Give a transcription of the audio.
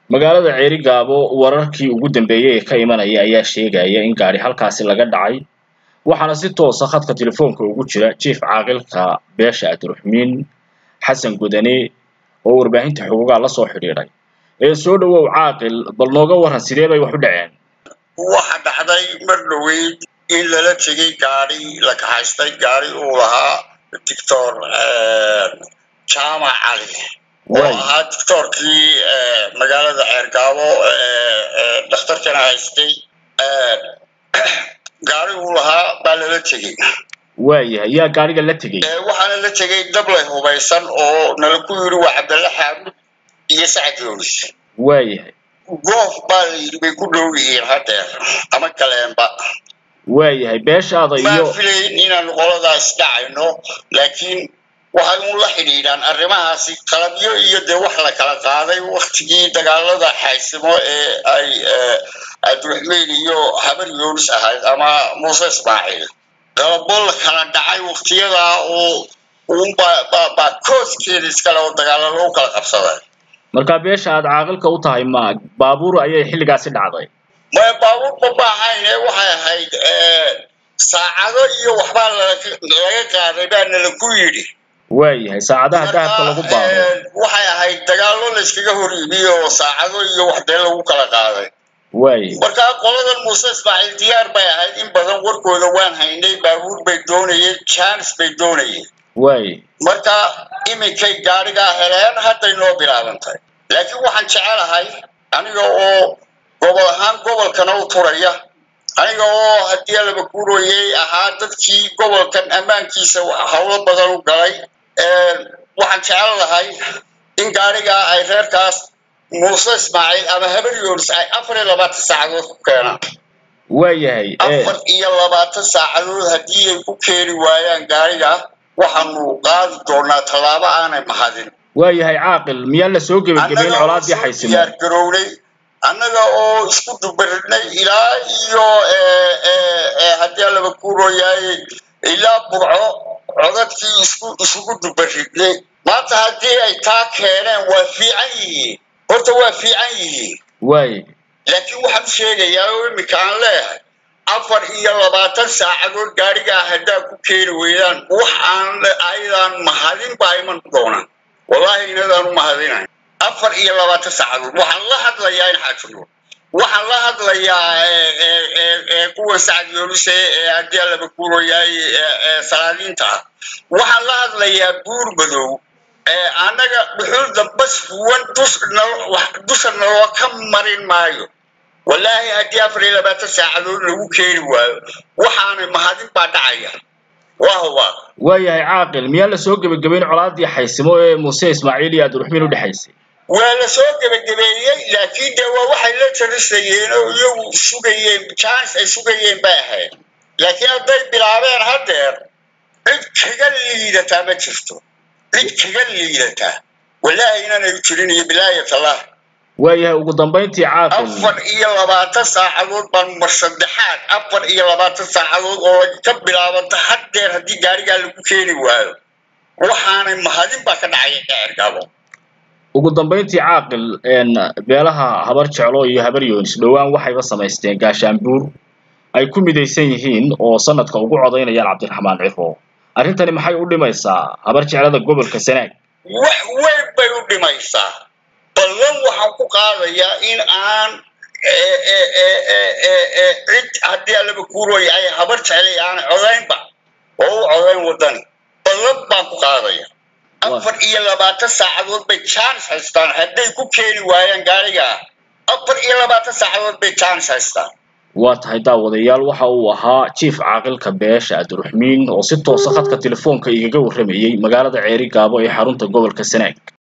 magaalada ceeri gaabo wararkii ugu dambeeyey ee ka imanaya ayaa sheegaya in gaari halkaasi laga dhacay waxaana si toosa khadka telefoonka ugu jira jief caaqilka beesha abdiraxmiin xasan gudane oo warbaahinta xuquuqaa la soo xidhiidhay ee soo dhowow caaqil bal nooga waran sidee bay wax u dhaceen waxa dhacday mar dhoweyd in lala tegay gaari la kaxaystay gaari uu lahaa doctor jaamac cali oo ahaa doctorkii magaalada ceergaabo dhakhtarkana haystay gaari uu lahaa baa lala tegey waayahay yaa gaariga la tegey waxaana la tegey dablay hubaysan oo nala ku yidhi waa cabdalle xaamud iyo sacad yoonis waayahay goof baa la yidhi bay ku dhow yihiin hadeer ama kaleenba waayahay beeshaada iyo maan filayn inaanu qoladaas dhacayno laakiin waxay un la xidhiidhaan arrimahaasi qalabyo iyo dee wax la kala qaaday waktigii dagaalada xaysimo ee ay abdiraxmiin iyo habar yoonis ahayd ama muuse ismaaciil qalabo la kala dhacay waktiyadaa oo unbaa kooskeeda iskale oo dagaalo lagu kala qabsaday markaa beesha aad caaqilka u tahay ma baabuur ayay xilligaasi dhacday maya baabuurba ma ahayne waxay ahayd saacado iyo waxbaa laga qaaday baa nala ku yidhi waayahay saacadaha dahabka lagu baado waxay ahayd dagaallo la iskaga hor yimi oo saacado iyo wax dee lagu kala qaaday waaya markaa qoladan muuse ismaaciil diyaar bay ahayd in badan warkooda waan haynay baabuur bay doonayeen jaanis bay doonayeen waaya marka iminkay gaarigaa heleen hadday noo bilaabantay laakiin waxaan jecelahay aniga oo gobol ahaan gobolkana u turaya aniga oo haddii laba guurooyey ahaa dadkii gobolkan ammaankiisa howlo badan u galay waxaan jecel lahay in gaarigaa ay reerkaas muuse ismaaciil ama habar yoonis ay afar iyo labaatan saacadood ku keenaan waayahay afar iyo labaatan saacadood haddii ay ku keeni waayaan gaariga waxaanu qaadi doonaa tallaabo aanay mahadin waayahay caaqil miyaan la soo gebagabeyn colaadii xaysimo diyaar garownay annaga oo isku dubaridnay ilaa iyo haddii laba kuurooyaay ilaa burco codadkii isku isugu dubaridnay maanta haddii ay taa keeneen waa fiican yihiin horta waa fiican yihiin waaya laakiin waxaan u sheegayaa oo iminka aan leeyahay afar iyo labaatan saacadood gaarigaa haddaa ku keeni weydaan wax aan ayadaan mahadin baa iman doonaan wallaahi inadaan u mahadinayn afar iyo labaatan saacadood waxaan la hadlayaa in xaajiro waxaan la hadlayaa kuwa sacad yoolise ee haddii laba kuuroyaay salaadiinta ah waxaan la hadlayaa buur madow annaga dhuxul dambas huwan dusha naloo ka marin maayo wallaahi haddii afar iyo labaatan saacadood lagu keeni waayo waxaana mahadin baa dhacaya waa hubaa waayahay caaqil miyaan la soo gebagabeyn colaadii xaysimo ee muuse ismaaciil iyo abdiraxmiin u dhexaysay waa la soo gebagabeeyey laakiin dee waa waxay la tarisayeen oo iyagu sugayeen jaanis ay sugayeen bay ahayd laakiin hadday bilaabeen haddeer cid kaga liidataa ma jirto cid kaga liidataa wallaahi inaanay u jirin iyo bilaayatullah waayahay ugu dambayntii caaqil afar iyo labaatan saacadood baan mar saddexaad afar iyo labaatan saacadood oo ka bilaabanta haddeer haddii gaarigaa lagu keeni waayo waxaanay mahadin baa ka dhacaya gaargaabo ugu dambayntii caaqil beelaha habar jeclo iyo habar yoonis dhowaan waxayba samaysteen gaashaanbuur ay ku midaysan yihiin oo sanadka ugu codaynayaan cabdiraxmaan cifo arrintani maxay u dhimaysaa habar jeclada gobolka sanaag wax weyn bay u dhimaysaa ballan waxaan ku qaadayaa in aan cid haddii alaba kuurooya ay habar jeclay aanay codaynba oo u codayn wadani ballan baan ku qaadaya afar iyo labaatan saacadood bay jaanis haystaan hadday ku keeni waayaan gaarigaa afar iyo labaatan saacadood bay jaanis haystaan waa tahay daawadayaal waxa uu ahaa jief caaqilka beesha abdiraxmiin oo si toosa khadka telefoonka igaga warramayey magaalada ceeri gaabo ee xarunta gobolka sanaag